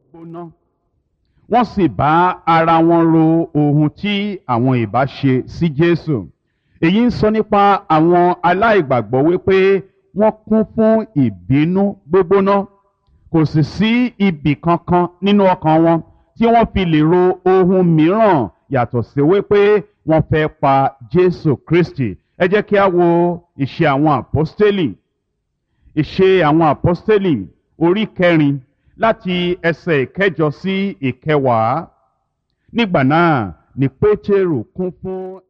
gbóná wọ́n sì bá ara wọn ro ohun tí àwọn ìbá ṣe sí Jésù èyí ń sọ nípa àwọn aláìgbàgbọ́ wípé wọ́n kún fún ìbínú gbígbóná kò sì sí ibì kankan nínú ọkàn wọn tí wọ́n fi lè ro ohun mìíràn yàtọ̀ sí wípé wọ́n fẹ́ pa Jésù Kristi ẹ jẹ́ kí a wo ìṣe àwọn àpọ́stélì ìṣe àwọn àpọ́stélì orí kẹrin láti ẹsẹ̀ ìkẹjọ sí ìkẹwàá nígbà náà ni Pétérù kún fún